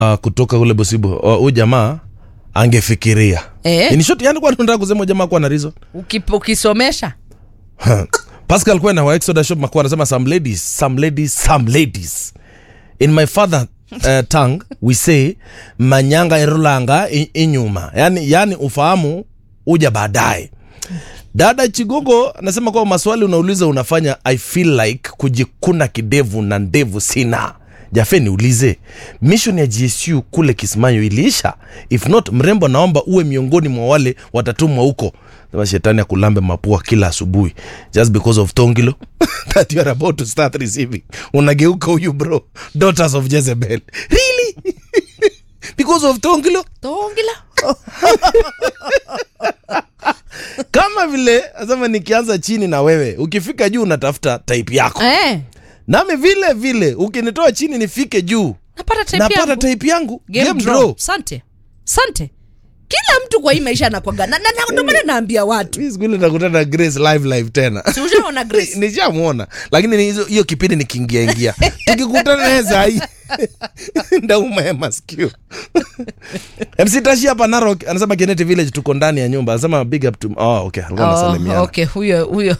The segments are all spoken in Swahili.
uh, kutoka ule bosibo huyu uh, jamaa angefikiria Eh. In short, yani kwa nataka kusema huyu jamaa kuwa na reason Ukip- ukisomesha pascal kwena wa exoda shop makuwa anasema some ladies some ladies some ladies in my father uh, tongue we say manyanga irulanga i- inyuma yani, yani ufahamu uja baadaye dada chigogo anasema kwamba maswali unauliza unafanya i feel like kujikuna kidevu na ndevu sina jafe niulize mission ya gsu kule kismayo iliisha if not mrembo naomba uwe miongoni mwa wale watatumwa huko sema shetani akulambe mapua kila asubuhi just because of tongilo that you are about to start receiving unageuka huyu bro daughters of jezebel really because of tongilo tongila kama vile asema nikianza chini na wewe ukifika juu unatafuta type yako eh, nami vile vile ukinitoa chini nifike juu napata type napata yangu. type yangu Game game draw. draw sante sante kila mtu kwa hii maisha anakwaga na, na, na, ndio maana naambia watu Mimi siku ile nakutana na grace live live tena si ushaona grace nishamwona lakini ni hizo- hiyo kipindi nikiingia ingia tukikutana naye sahii ndauma ya maskio mc tashi hapa narok anasema keneti village tuko ndani ya nyumba anasema big up to oh, okay alikuwa Oh, anasalimiana okay huyo huyo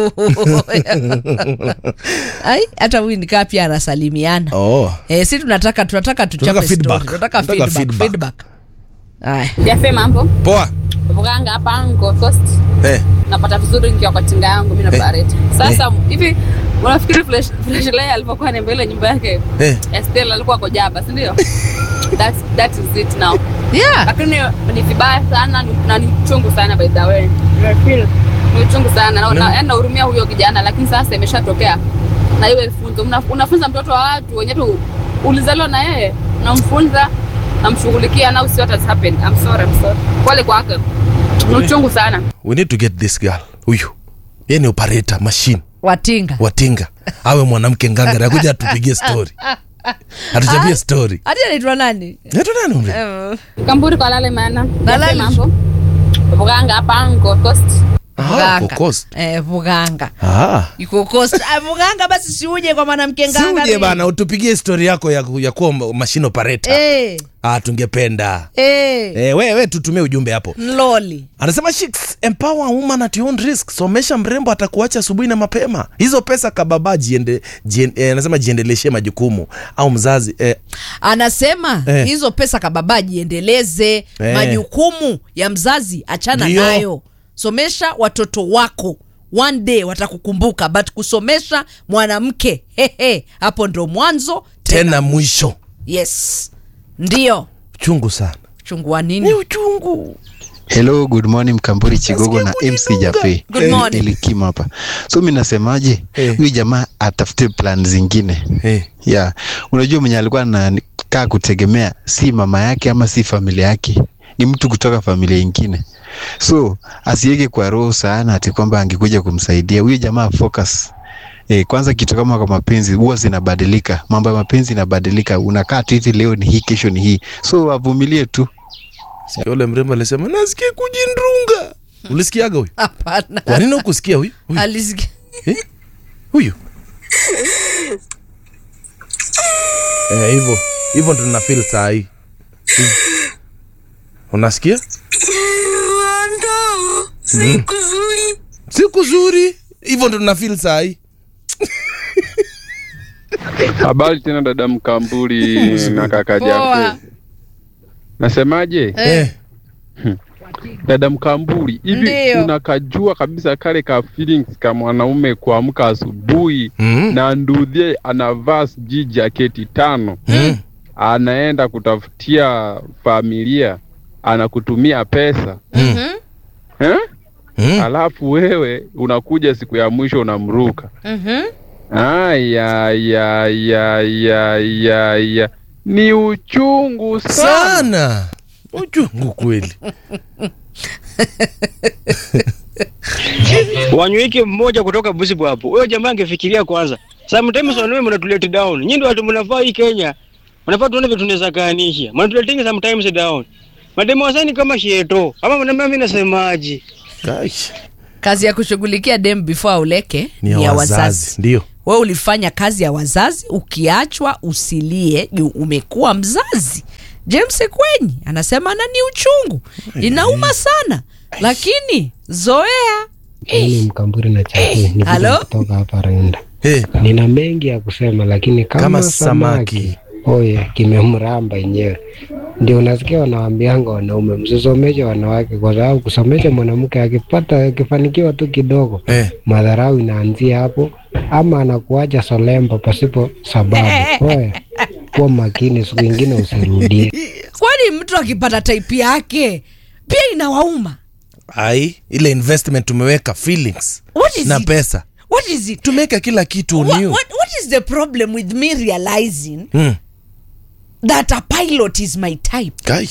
ai hata huyu nikaa pia anasalimiana oh. eh, si tunataka tunataka tuchape Tunataka story. feedback. tunataka Tunataka feedback, feedback. feedback. Aya. Jafe mambo poa vuganga hapa Ngo Coast eh. napata vizuri nikiwa kwa tinga yangu mimi na Barrett. Sasa hivi unafikiri Fresh Fresh Lay alipokuwa ni mbele nyumba yake Eh. Estelle alikuwa kwa jaba, si ndio? That's that is it now. Yeah. Lakini ni vibaya sana ni- na ni chungu sana by the way. I feel ni chungu sana na na- yaani nahurumia huyo kijana lakini sasa imeshatokea. Na iwe funzo. Una- Unafunza mtoto wa watu wenye tu ulizaliwa na yeye, unamfunza namshughulikia now see what has happened. I'm sorry, I'm sorry. Pole kwake. Ni uchungu sana. we need to get this girl huyu ye ni operator machine watinga watinga awe mwanamke ngangara akuja atupigie story atuchapie story hati anaitwa nani Naitwa nani umbe? Eh, Kamburi kwa lale maana. Nalale. Jafe mambo. Vuganga hapa Ngo Coast. Ah, Vuganga. Coast. Eh, vuganga Ah. iko coast Ah, vuganga basi siuje kwa mwanamke Si nganga uje bana utupigie story yako ya, ya kuwa machine operator eh, ah, tungependa eh, eh, we, we tutumie ujumbe hapo nloli anasema Chicks, empower woman at your own risk somesha mrembo atakuacha asubuhi na mapema hizo pesa kababa jiende, jien, eh, anasema jiendeleshe majukumu au mzazi eh, anasema Eh. hizo pesa kababa jiendeleze Eh. majukumu ya mzazi achana Ndio. nayo somesha watoto wako one day watakukumbuka but kusomesha mwanamke hehe hapo ndo mwanzo tena mwisho yes ndio chungu sana chungu wa ni nini uchungu Hello, good morning Mkamburi Chigogo na MC Jafe. Good morning. Nilikima hapa. So mimi nasemaje? Eh. Huyu jamaa atafute plan zingine. eh. Yeah. Unajua mwenye alikuwa anakaa kutegemea si mama yake ama si familia yake. Ni mtu kutoka familia ingine. So asiweke kwa roho sana ati kwamba angekuja kumsaidia. Huyu jamaa focus. E, kwanza kitu kama kwa mapenzi huwa zinabadilika. Mambo ya mapenzi inabadilika. Unakaa tu hivi leo ni hii, kesho ni hii. So avumilie tu. Sikia ule mrembo alisema nasikia kujindrunga ulisikiaga huyu hapana kwa nini ukusikia huyu huyu alisikia Eh? huyu Eh, hivyo hivyo ndo tuna feel saa hii Hivi. unasikia Mm. siku zuri hivyo ndo tuna feel saa hii Habari tena dada Mkambuli na kaka Poa. Jafe. Nasemaje? eh. Dada Mkambuli, hivi Ndiyo. unakajua kabisa kale ka feelings ka mwanaume kuamka asubuhi mm. na ndudhie anavaa sijui jaketi tano Mm. anaenda kutafutia familia anakutumia pesa Mhm, eh? Mm. Alafu wewe unakuja siku ya mwisho unamruka. mhm. Aya, ya, ya, ya, ya, ya. Ni uchungu sana. sana uchungu kweli wanyweke mmoja kutoka Busibu hapo. Huyo jamaa angefikiria kwanza. Sometimes wanaume mnatulete down. Nyinyi ndio watu mnafaa hii Kenya. Mnafaa tuone vitu tunaweza kaanisha. Mnatuletinga sometimes down. Mademo wasani kama sheto. Ama mnaambia mimi nasemaje? Gosh. kazi ya kushughulikia dem before auleke ni ya wazazi ndio we ulifanya kazi ya wazazi ukiachwa usilie juu umekuwa mzazi james kwenyi anasema na ni uchungu inauma sana lakini zoea Mimi Mkamburi na Chakui Halo? nikija kutoka hapa Rwanda. hey, Nina mengi ya kusema lakini kama, Kama samaki, samaki. oye kimemramba yenyewe. Ndio unasikia wanawaambianga wanaume msisomeshe wanawake, kwa sababu kusomesha mwanamke akipata akifanikiwa tu kidogo hey. madharau inaanzia hapo, ama anakuacha solemba pasipo sababu. Oye, kuwa makini, siku ingine usirudie. kwani mtu akipata type yake pia inawauma ai ile investment tumeweka feelings What is na it? pesa what is it tumeweka kila kitu what, new what, what is the problem with me realizing hmm. that a pilot is my type Kai.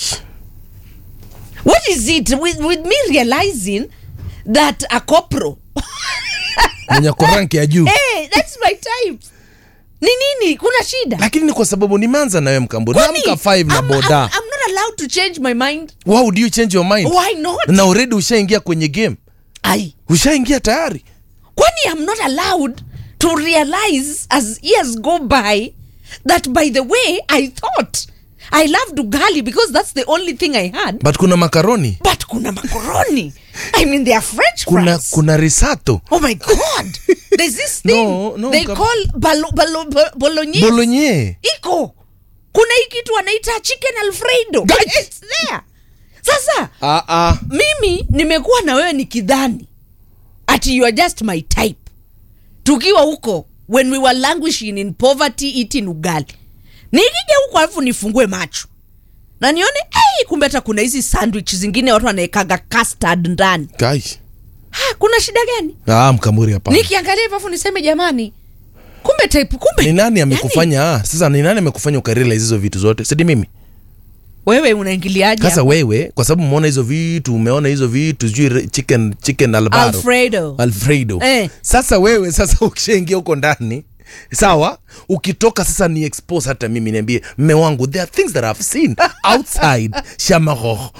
what is it with, with me realizing that a copro mwenye koranki ya juu hey, that's my type ni nini kuna shida lakini ni kwa sababu nimeanza nawe mkamburi Kwani, namka 5 na I'm- boda I'm, I'm not allowed to change my mind wow do you change your mind why not na already ushaingia kwenye game ai ushaingia tayari kwani i'm not allowed to realize as years go by that by the way i thought i loved ugali because that's the only thing i had but kuna makaroni but kuna macaroni i mean they are french kuna fries kuna risato oh my god there's this thing No, no, they kab- call balo, balo, bo- bolognese bolonye iko kuna hii kitu wanaita chicken alfredo Guys! it's there sasa ah, ah. mimi nimekuwa na wewe nikidhani ati you are just my type tukiwa huko when we were languishing in poverty eating ugali nikija huko alafu nifungue macho na nione hey, kumbe hata kuna hizi sandwich zingine watu wanaekaga custard ndani Kai. ha, kuna shida gani ah, mkamuri hapa nikiangalia hivyo alafu niseme jamani kumbe type kumbe ni nani yani, amekufanya ah, sasa ni nani amekufanya ukarealize hizo vitu zote sidi mimi wewe unaingiliaje sasa hapo? wewe kwa sababu umeona hizo vitu umeona hizo vitu sijui re- chicken chicken albaro alfredo alfredo Eh. sasa wewe sasa ukishaingia huko ndani sawa ukitoka sasa ni expose hata mimi niambie mme wangu there are things that I've seen outside shamahoho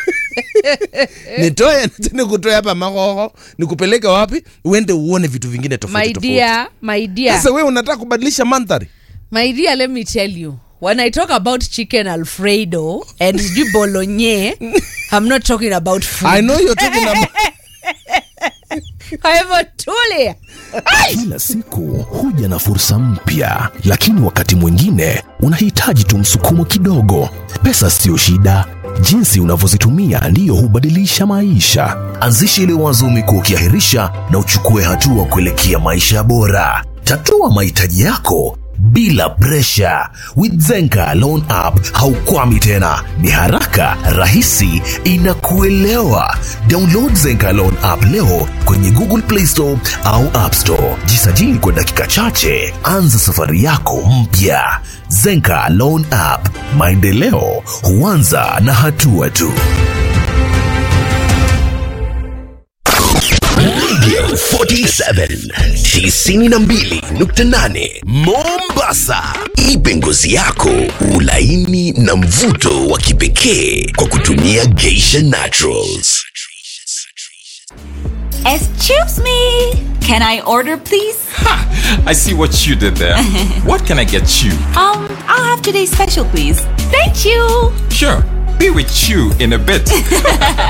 nitoe nikutoe hapa mahoho nikupeleke wapi uende uone vitu vingine my tofauti tofauti dear my dear sasa wewe unataka kubadilisha mandhari My dear, let me tell you, when I talk about chicken alfredo and sijui bolognese, I'm not talking about food. i know you're talking about Kwa hivyo tulia. Kila siku huja na fursa mpya, lakini wakati mwingine unahitaji tu msukumo kidogo. Pesa siyo shida, jinsi unavyozitumia ndiyo hubadilisha maisha. Anzisha ile wazo umekuwa ukiahirisha na uchukue hatua kuelekea maisha bora. Tatua mahitaji yako bila presha. With Zenka Loan App haukwami tena, ni haraka, rahisi, inakuelewa. Download Zenka Loan App leo kwenye Google Play Store au App Store. Jisajili kwa dakika chache, anza safari yako mpya. Zenka Loan App, maendeleo huanza na hatua tu. Radio 47 92.8 Mombasa. Ipe ngozi yako ulaini na mvuto wa kipekee kwa kutumia Geisha Naturals. Excuse me. Can I order, please? I see what you did there. what can I get you? Um, I'll have today's special, please. Thank you. Sure, be with you in a bit.